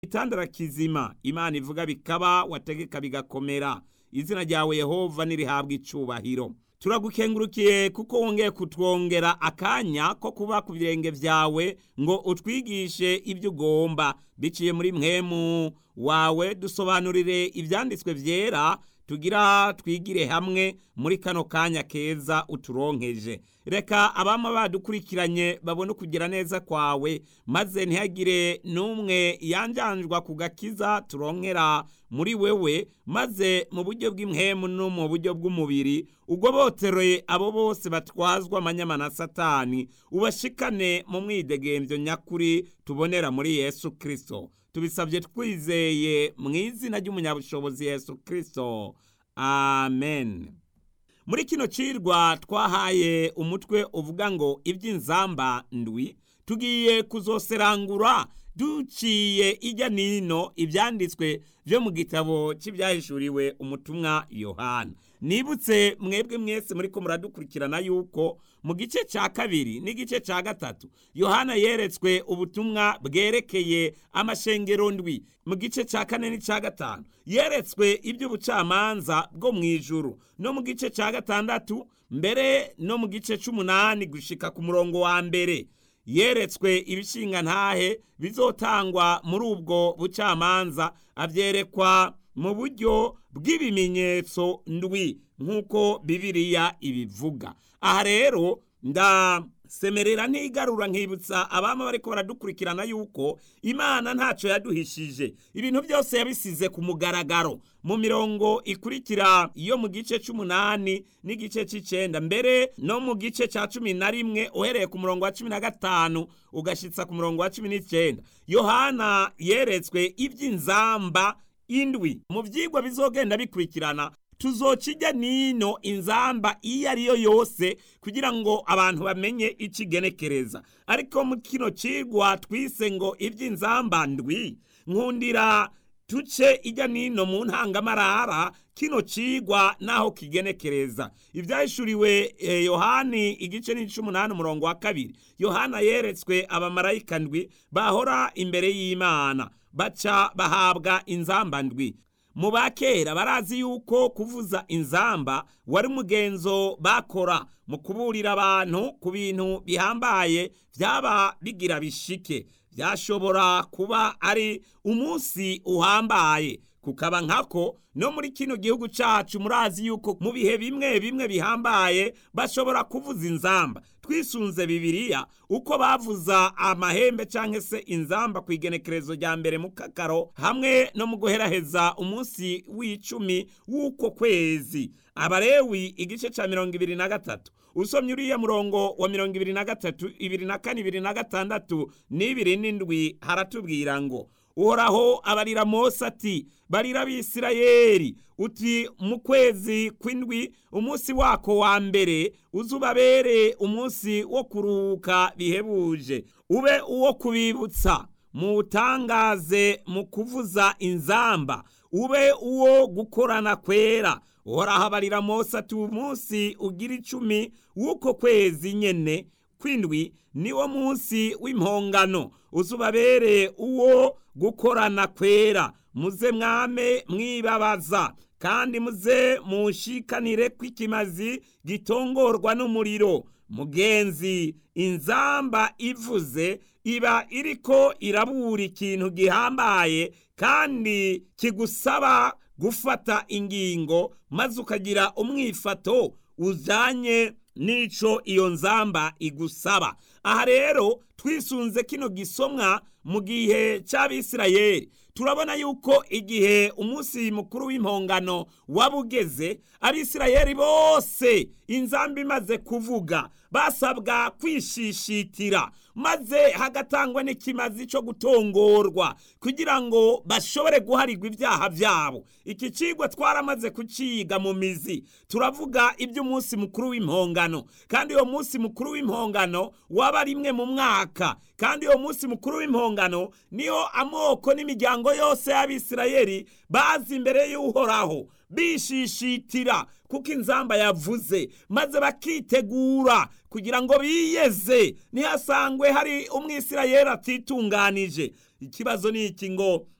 itandara kizima imana ivuga bikaba wategeka bigakomera izina ryawe yehova nirihabwa icubahiro turagukengurukiye kuko wongeye kutwongera akanya ko kuba ku birenge vyawe ngo utwigishe ibyo ugomba biciye muri mwemu wawe dusobanurire ivyanditswe vyera tugira twigire hamwe muri kano kanya keza uturonkeje reka abama badukurikiranye babone ukugira neza kwawe maze ntihagire n'umwe yanjanjwa ku gakiza turonkera muri wewe maze mu buryo bw'imhemu no mu buryo bw'umubiri ubwo boteroye abo bose batwazwa amanyama na satani ubashikane mu mwidegemvyo nyakuri tubonera muri yesu kristo tubisabye twizeye mu izina ry'umunyabushobozi yesu kristo amen muri kino cirwa twahaye umutwe uvuga ngo iby'inzamba ndwi tugiye kuzoserangura duciye ijya nino ibyanditswe byo mu gitabo cy'ibyahishuriwe umutumwa yohana nibutse mwebwe mwese muri ko muradukurikirana yuko mu gice cya kabiri n'igice cya gatatu yohana yeretswe ubutumwa bwerekeye amashengero ndwi mu gice cya kane n'icya gatanu yeretswe iby'ubucamanza bwo mu ijuru no mu gice cya gatandatu mbere no mu gice cy'umunani gushika ku murongo wa mbere yeretswe ibishinga ntahe bizotangwa muri ubwo bucamanza avyerekwa mu buryo bw'ibimenyetso ndwi nk'uko bibiriya ibivuga aha rero ndasemerera ntigarura nkibutsa abama bariko baradukurikirana yuko imana ntaco yaduhishije ibintu byose yabisize ku mugaragaro mu mirongo ikurikira iyo mu gice c'umunani n'igice c'icenda mbere no mu gice ca cumi na rimwe uhereye ku murongo wa cumi na gatanu ugashitsa ku murongo wa cumi n'icenda yohana yeretswe ivy'inzamba indwi mu vyigwa bizogenda bikurikirana tuzocirya nino inzamba iyo ari yo yose kugira ngo abantu bamenye ikigenekereza ariko mu kino cigwa twise ngo ivy'inzamba ndwi nkundira tuce ijya nino mu ntangamarara kino cigwa naho kigenekereza ivyahishuriwe eh, yohani igice n'ic'umunani umurongo wa kabiri yohana yeretswe abamarayika ndwi bahora imbere y'imana baca bahabwa inzamba ndwi mu bakera barazi yuko kuvuza inzamba wari umugenzo bakora mu kuburira abantu ku bintu bihambaye byaba bigira bishike byashobora kuba ari umunsi uhambaye kukaba nkako no muri kino gihugu cacu murazi yuko mu bihe bimwe bimwe bihambaye bashobora kuvuza inzamba twisunze bibiliya uko bavuza amahembe canke se inzamba ku igenekerezo rya mbere mu kakaro hamwe no mu guheraheza umunsi w'icumi w'uko kwezi abarewi igice ca mirongo ibiri na gatatu usomye uriya murongo wa mirongo ibiri na gatatu ibiri na kane ibiri na gatandatu n'ibiri n'indwi haratubwira ngo uhoraho abarira mose ati barira abisirayeli uti mu kwezi kw'indwi umunsi wako wa mbere uzubabere umunsi wo kuruhuka bihebuje ube uwo kubibutsa muwutangaze mu kuvuza inzamba ube uwo gukorana kwera uhoraho abarira mose ati umunsi ugira icumi w'uko kwezi nyene kw'indwi niwo munsi w'impongano uzubabere uwo gukorana kwera muze mwame mwibabaza kandi muze mushikanire kw'ikimazi gitongorwa n'umuriro mugenzi inzamba ivuze iba iriko irabura ikintu gihambaye kandi kigusaba gufata ingingo maze ukagira umwifato ujanye nico iyo nzamba igusaba aha rero twisunze kino gisomwa mu gihe cy'abisirayeli turabona yuko igihe umunsi mukuru w'impongano waba ugeze abisirayeli bose inzamba imaze kuvuga basabwa kwishishitira maze hagatangwa n'ikimazi cyo gutongorwa kugira ngo bashobore guharirwa ibyaha byabo iki cigwa twaramaze kuciga mu mizi turavuga iby'umunsi mukuru w'impongano kandi uwo munsi mukuru w'impongano waba rimwe mu mwaka kandi uwo munsi mukuru w'impongano niyo amoko n'imiryango yose y'abisirayeli bazi imbere y'uhoraho bishishitira kuko inzamba yavuze maze bakitegura kugira ngo biyeze ntihasangwe hari umwisirayeli atitunganije ikibazo ni iki ngo